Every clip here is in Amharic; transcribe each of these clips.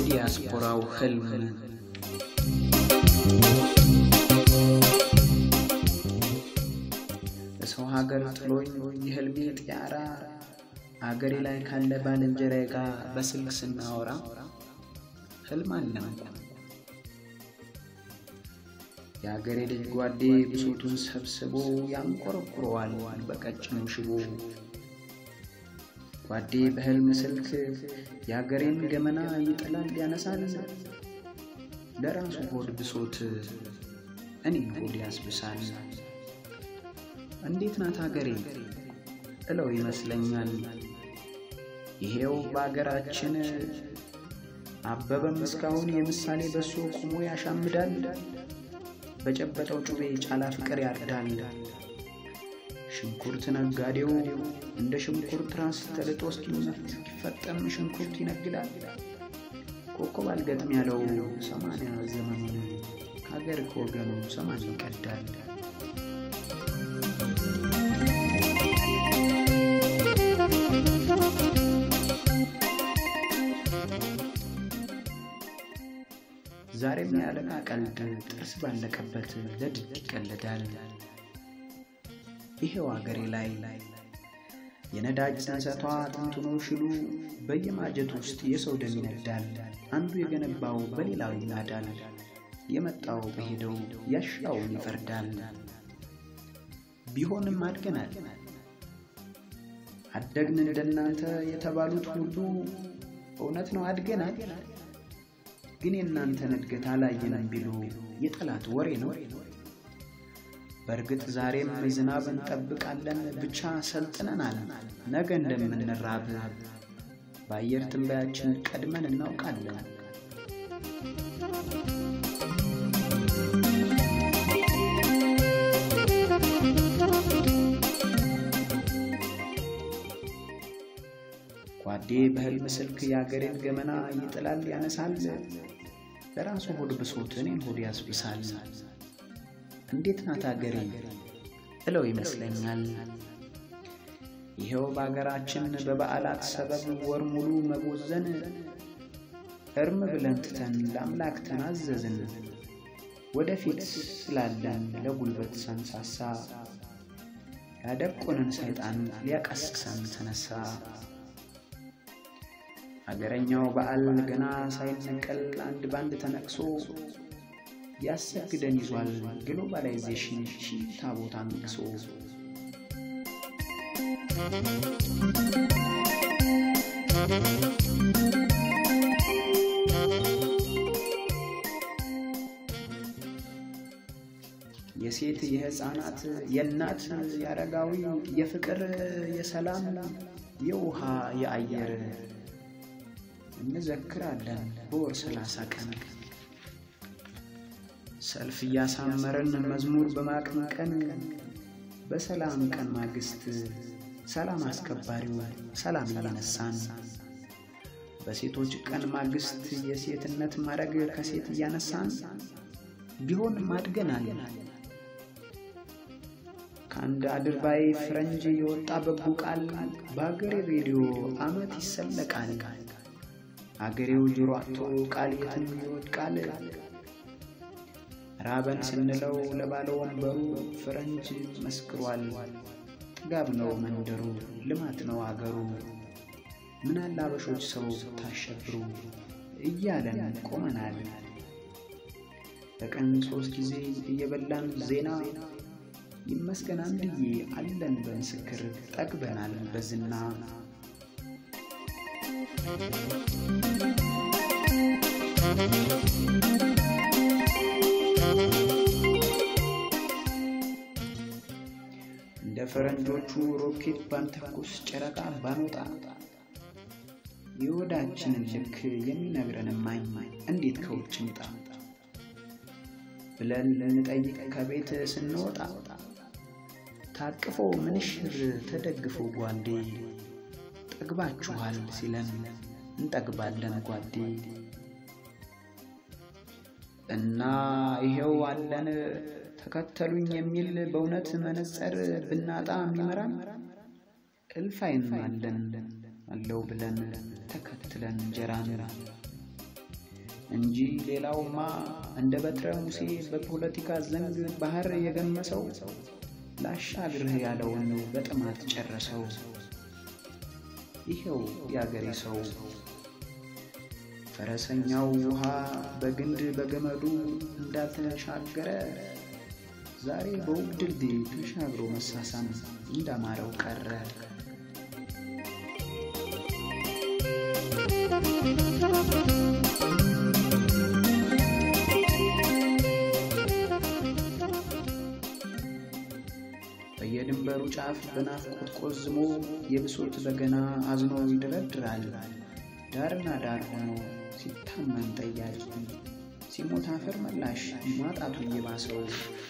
የዲያስፖራው ህልም በሰው ሀገር ጥሎኝ የህልሜ ጢያራ አገሬ ላይ ካለ ባልንጀራዬ ጋር በስልክ ስናወራ ህልም አለምኩ። የአገሬ ልጅ ጓዴ ብሶቱን ሰብስቦ ያንቆረቁረዋል በቀጭኑ ሽቦ። ጓዴ በህልም ስልክ የአገሬን ገመና ይጥላል ያነሳል። ለራሱ ሆድ ብሶት እኔን ሆድ ያስብሳል። እንዴት ናት አገሬ እለው ይመስለኛል። ይሄው በአገራችን አበበም እስካሁን የምሳሌ በሶ ቁሞ ያሻምዳል። በጨበጠው ጩቤ ጫላ ፍቅር ያርዳል። ሽንኩርት ነጋዴው እንደ ሽንኩርት ራስ ተልጦ እስኪፈጠም ሽንኩርት ይነግዳል። ኮከብ አልገጥም ያለው ሰማንያ ዘመኑን ከሀገር ከወገኑ ሰማን ይቀዳል። ዛሬም የዓለቃ ቀልድ ጥርስ ባለቀበት ለድድ ይቀለዳል። ይሄው አገሬ ላይ የነዳጅ ጽንሰቷ ጥንትኖ ሽሉ በየማጀት ውስጥ የሰው ደም ይነዳል። አንዱ የገነባው በሌላው ይናዳል። የመጣው በሄደው ያሻውን ይፈርዳል። ቢሆንም አድገናል። አደግን እንደናንተ የተባሉት ሁሉ እውነት ነው አድገናል። ግን የእናንተን እድገት አላየንም ቢሉ የጠላት ወሬ ነው። በእርግጥ ዛሬም ዝናብ እንጠብቃለን፣ ብቻ ሰልጥነናል። ነገ እንደምንራብ በአየር ትንበያችን ቀድመን እናውቃለን። ጓዴ በህልም ስልክ የአገሬን ገመና ይጥላል ያነሳል። ለራሱ ሆድ ብሶት እኔን ሆድ ያስብሳል። እንዴት ናት አገሬ እለው ይመስለኛል። ይኸው በአገራችን በበዓላት ሰበብ ወር ሙሉ መቦዘን እርም ብለን ትተን ለአምላክ ተናዘዝን። ወደፊት ስላለን ለጉልበት ሰንሳሳ ያደቆንን ሰይጣን ሊያቀስቅሰን ተነሳ። አገረኛው በዓል ገና ሳይነቀል አንድ ባንድ ተነቅሶ ያሰግደን ይዟል ግሎባላይዜሽን ሺህ ታቦት አንግሶ። የሴት የሕፃናት የእናት የአረጋዊ የፍቅር የሰላም የውሃ የአየር እንዘክራለን በወር ሰላሳ ቀን ሰልፍ እያሳመረን መዝሙር በማቀንቀን በሰላም ቀን ማግስት ሰላም አስከባሪው ሰላም እያነሳን በሴቶች ቀን ማግስት የሴትነት ማድረግ ከሴት እያነሳን ቢሆን ማድገናል። ከአንድ አድርባይ ፈረንጅ የወጣ በጎ ቃል በአገሬ ሬዲዮ ዓመት ይሰለቃል። አገሬው ጆሮ አጥቶ ቃል የትም ይወድቃል። ራበን ስንለው ለባለ ወንበሩ ፈረንጅ መስክሯል። ጥጋብ ነው መንደሩ፣ ልማት ነው አገሩ። ምናለ አበሾች ሰው ታሸብሩ እያለን ቆመናል። በቀን ሶስት ጊዜ እየበላን ዜና ይመስገን አንድዬ አለን በምስክር ጠግበናል በዝና እንደ ፈረንጆቹ ሮኬት ባንተኩስ ጨረቃ ባንወጣ የወዳችንን ልክ የሚነግረን ማኝ እንዴት ከውጭ ምጣ ብለን ልንጠይቅ ከቤት ስንወጣ ታቅፎ ምንሽር ተደግፎ ጓዴ ጠግባችኋል ሲለን እንጠግባለን ጓዴ እና ይሄው አለን ተከተሉኝ የሚል በእውነት መነጸር ብናጣ የሚመራን እልፍ አይን አለን አለው ብለን ተከትለን እንጀራን እንጂ ሌላውማ እንደ በትረ ሙሴ በፖለቲካ ዘንግ ባህር የገመሰው ላሻግርህ ያለውን በጥማት ጨረሰው። ይኸው የአገሬ ሰው ፈረሰኛው ውሃ በግንድ በገመዱ እንዳልተሻገረ ዛሬ በውብ ድልድይ ተሻግሮ መሳሳም እንዳማረው ቀረ። በየድንበሩ ጫፍ በናፍቆት ቆዝሞ የብሶት በገና አዝኖ ይደረድራል። ዳርና ዳር ሆኖ ሲታመን ጠያቂ ሲሞት አፈር መላሽ ማጣቱ እየባሰው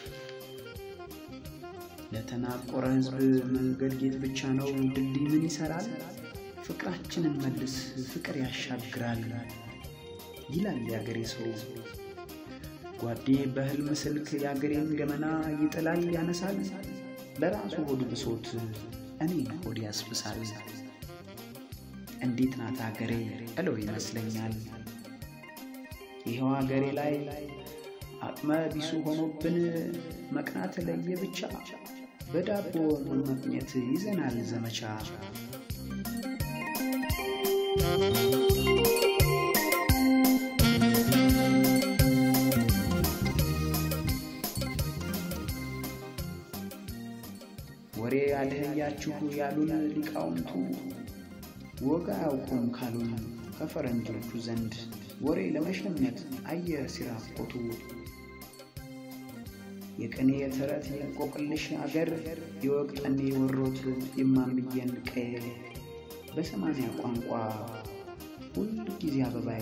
ለተናቆረ ሕዝብ መንገድ ጌጥ ብቻ ነው ድልድይ ምን ይሰራል? ፍቅራችንን መልስ ፍቅር ያሻግራል ይላል የአገሬ ሰው። ጓዴ በሕልም ስልክ የአገሬን ገመና ይጥላል ያነሳል። ለራሱ ሆድ ብሶት እኔን ሆድ ያስብሳል። እንዴት ናት አገሬ እለው ይመስለኛል። ይኸው አገሬ ላይ አቅመ ቢሱ ሆኖብን መቅናት ለየ ብቻ በዳቦ መመቅኘት ይዘናል ዘመቻ። ወሬ አልህያችሁ ያሉን ሊቃውንቱ ወጋ አያውቁም ካሉን ከፈረንጆቹ ዘንድ ወሬ ለመሸመት አየር ሲራቆቱ የቅኔ የተረት የእንቆቅልሽ አገር የወግ ጠኔ ወሮት የማምየን ቀዬ በሰማንያ ቋንቋ ሁል ጊዜ አበባዬ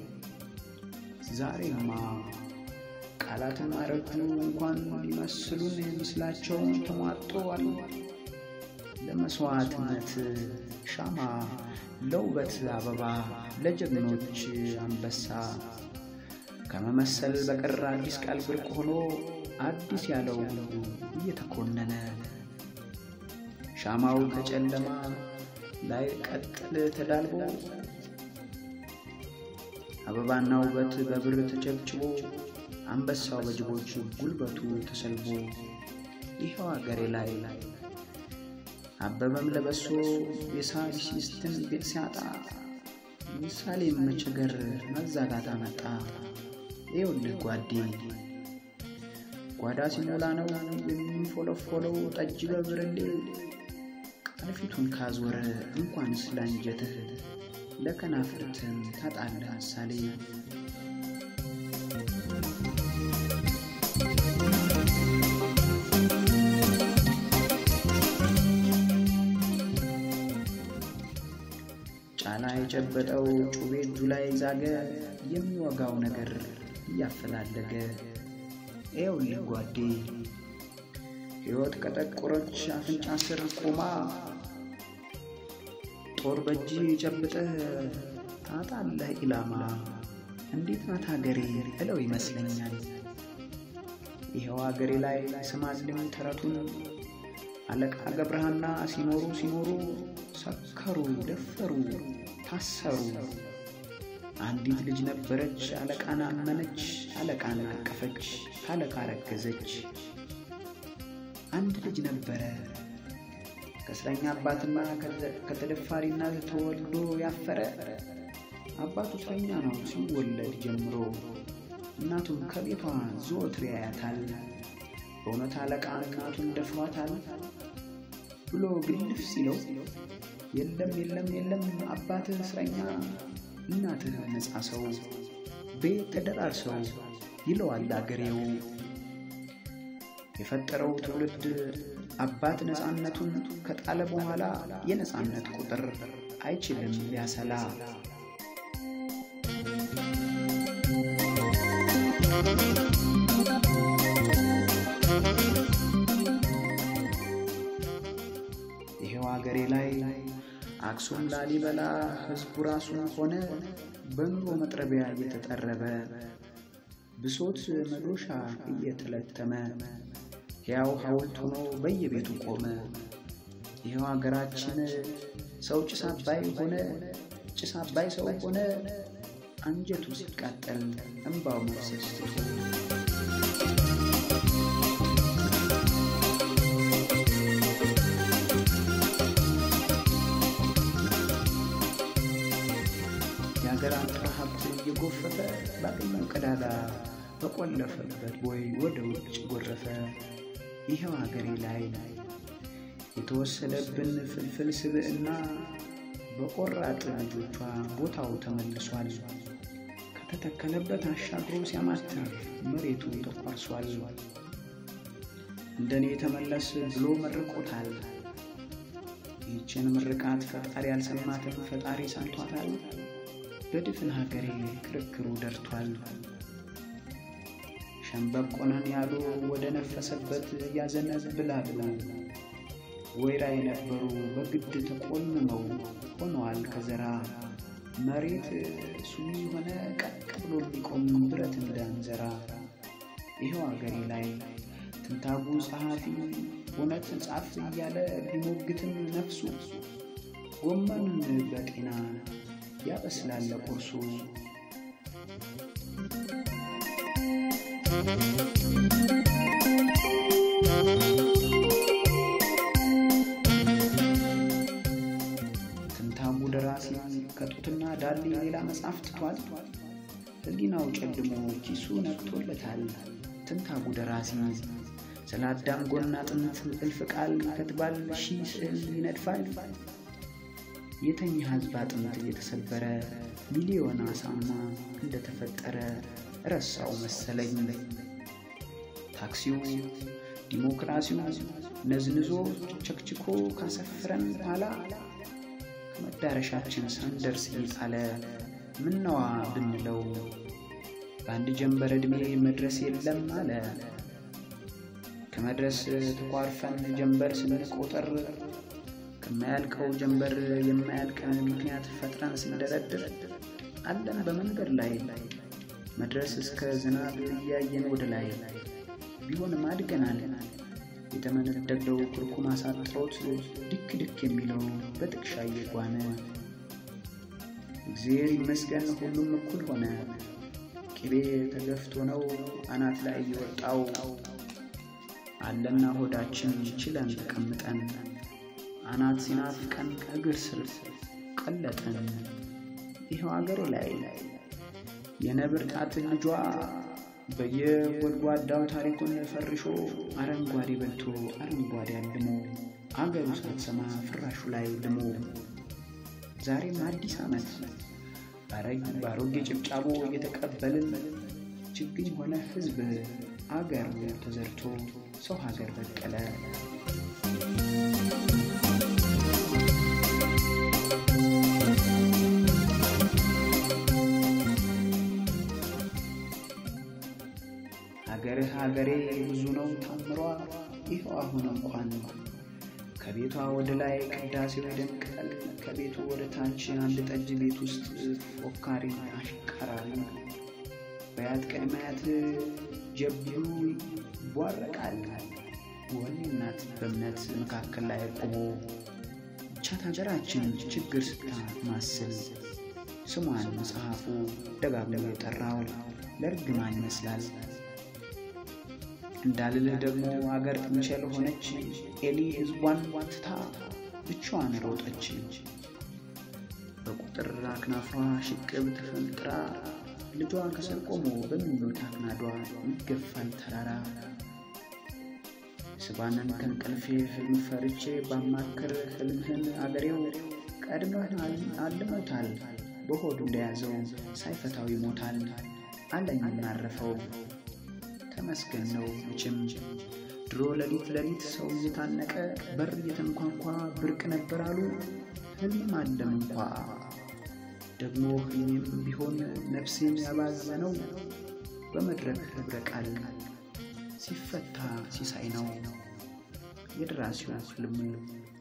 ዛሬማ ቃላትን አረጁ እንኳን ሊመስሉን ምስላቸውን ተሟጠዋል። ለመስዋዕትነት ሻማ፣ ለውበት አበባ፣ ለጀግኖች አንበሳ ከመመሰል በቀር አዲስ ቃል ብርቅ ሆኖ አዲስ ያለው ሁሉ እየተኮነነ ሻማው ከጨለማ ላይ ቀጥል ተዳልቦ አበባና ውበት በብር ተቸብችቦ አንበሳው በጅቦች ጉልበቱ ተሰልቦ ይኸው አገሬ ላይ አበበም ለበሶ የሳቢሲስትን ቤት ሲያጣ ምሳሌም መቸገር መዛጋት አመጣ። ይኸውልህ ጓዴ ጓዳ ሲሞላ ነው የሚፎለፎለው ጠጅ በብርሌ ቃልፊቱን ካዞረ እንኳን ስላንጀትህ ለከናፍርትም ታጣለህ ምሳሌ። ጫላ የጨበጠው ጩቤ እጁ ላይ ዛገ የሚወጋው ነገር እያፈላለገ ይኸውልህ ጓዴ ሕይወት ከጠቆረች አፍንጫ ስር ቆማ ጦር በእጅ ጨብጠህ ታጣለህ ኢላማ። እንዴት ናት ሀገሬ እለው ይመስለኛል። ይኸው ሀገሬ ላይ ስማልም ተረቱን አለቃ ገብረሃና ሲኖሩ ሲኖሩ ሰከሩ፣ ደፈሩ፣ ታሰሩ። አንዲት ልጅ ነበረች አለቃን አመነች፣ አለቃን አቀፈች፣ ካለቃ ረገዘች። አንድ ልጅ ነበረ ከእስረኛ አባትና ከተደፋሪና ተወልዶ ያፈረ። አባቱ እስረኛ ነው ሲወለድ ጀምሮ፣ እናቱም ከቤቷ ዘወትር ያያታል። በእውነት አለቃ እናቱን ደፍሯታል ብሎ ግልፍ ሲለው የለም የለም የለም አባትህ እስረኛ እናትህ ነፃ ሰው ቤት ተደራርሰው ይለዋል አገሬው። የፈጠረው ትውልድ አባት ነፃነቱን ከጣለ በኋላ የነፃነት ቁጥር አይችልም ሊያሰላ። ይሄው አገሬ ላይ አክሱም ላሊበላ ሕዝቡ ራሱን ሆነ በኑሮ መጥረቢያ እየተጠረበ ብሶት መዶሻ እየተለተመ ሕያው ሐውልት ሆኖ በየቤቱ ቆመ። ይኸው አገራችን ሰው ጭስ አባይ ሆነ፣ ጭስ አባይ ሰው ሆነ። አንጀቱ ሲቃጠል እንባው መፍሰስ ትቶ የሀገር አንጥረ ሀብት እየጎፈፈ ባገኘው ቀዳዳ በቆለፈበት ቦይ ወደ ውጭ ጎረፈ። ይኸው ሀገሬ ላይ የተወሰደብን ፍልፍል ስብዕና በቆራጥ ልጆቿ ቦታው ተመልሷል። ከተተከለበት አሻግሮ ሲያማትር መሬቱ ተቋርሷል። እንደኔ ተመለስ ብሎ መርቆታል። ይህችን ምርቃት ፈጣሪ ያልሰማትን ፈጣሪ ሰምቷታል። በድፍን ሀገሬ ክርክሩ ደርቷል። ሸምበቆነን ያሉ ወደ ነፈሰበት ያዘነብላሉ። ወይራ የነበሩ በግድ ተቆልመው ሆነዋል ከዘራ መሬት ሱኒ ሆነ ቀጥ ብሎ ሊቆም ብረት እንዳንዘራ። ይኸው አገሬ ላይ ትንታጉ ጸሐፊ እውነት ጻፍ እያለ ቢሞግትም ነፍሱ ጎመኑን በጤና ያበስላል ቁርሱ። ትንታጉ ደራሲ ከጡትና ዳሌ ሌላ መጽሐፍ ትቷል። ሕሊናው ጨልሞ ኪሱ ነቅቶለታል። ትንታጉ ደራሲ ስለ አዳም ጎና አጥንት እልፍ ቃል ይከትባል፣ ሺህ ስዕል ይነድፋል። የተኛ ሕዝብ አጥንት እየተሰበረ ሚሊዮን አሳማ እንደተፈጠረ ረሳው መሰለኝ። ታክሲው ዲሞክራሲው ነዝንዞ ቸክችኮ ካሰፈረን በኋላ ከመዳረሻችን ሳንደርስ እየጣለ ምነዋ ብንለው በአንድ ጀንበር ዕድሜ መድረስ የለም አለ። ከመድረስ ተኳርፈን ጀንበር ስንቆጠር ከማያልቀው ጀንበር የማያልቀን ምክንያት ፈጥረን ስንደረድር አለን በመንገድ ላይ መድረስ እስከ ዝናብ እያየን ወደ ላይ ቢሆንም አድገናል። የተመነደገው ኩርኩም አሳጥሮት ድክ ድክ የሚለው በጥቅሻ እየጓነ እግዚአብሔር ይመስገን ሁሉም እኩል ሆነ። ቅቤ ተገፍቶ ነው አናት ላይ የወጣው አለና ሆዳችን ችለን ተቀምጠን አናት ሲናፍቀን እግር ስር ቀለጠን። ይኸው አገሬ ላይ የነብር ጣት ልጇ በየጎድጓዳው ታሪኩን ፈርሾ አረንጓዴ በልቶ አረንጓዴ አልሞ አገሩ ሳትሰማ ፍራሹ ላይ ልሞ ዛሬም አዲስ ዓመት በአሮጌ ጭብጫቦ እየተቀበልን ችግኝ ሆነ ሕዝብ አገር ተዘርቶ ሰው ሀገር በቀለ። ሀገርህ ሀገሬ ብዙ ነው ታምሯ። ይኸው አሁን እንኳን ከቤቷ ወደ ላይ ቅዳሴው ይደምቃል። ከቤቱ ወደ ታች አንድ ጠጅ ቤት ውስጥ ፎካሪ አሽቀራሪ በያት ቅድመ አያት ጀብሉ ይቧረቃል። ወኔ እናት በእምነት መካከል ላይ ቆሞ ብቻት ሀገራችን ችግር ስታማስል ስሟን መጽሐፉ ደጋግሞ የጠራው ለእርግማን ይመስላል። እንዳልልህ ደግሞ አገር ጥንቸል ሆነች። ኤሊ ሕዝቧን ትታ ብቻዋን ሮጠች። በቁጥር አክናፏ ሽቅብ ተፈንጥራ ልጇ ከስር ቆሞ በሚሉት አክናዷ ይገፋል ተራራ። ስባንን ከእንቅልፌ ህልም ፈርቼ ባማክር ህልምህን አገሬው ቀድመህ አልሞታል። በሆዱ እንደያዘው ሳይፈታው ይሞታል አለኝ እናረፈው ተመስገን ነው መቼም ድሮ ሌሊት ሌሊት ሰው እየታነቀ በር እየተንኳኳ ብርቅ ነበር አሉ። ህልም አለም እንኳ ደግሞ ህልሜም ቢሆን ነፍሴን ያባዘነው በመድረክ ህብረ ቃል ሲፈታ ሲሳይ ነው የደራሲው ህልሙ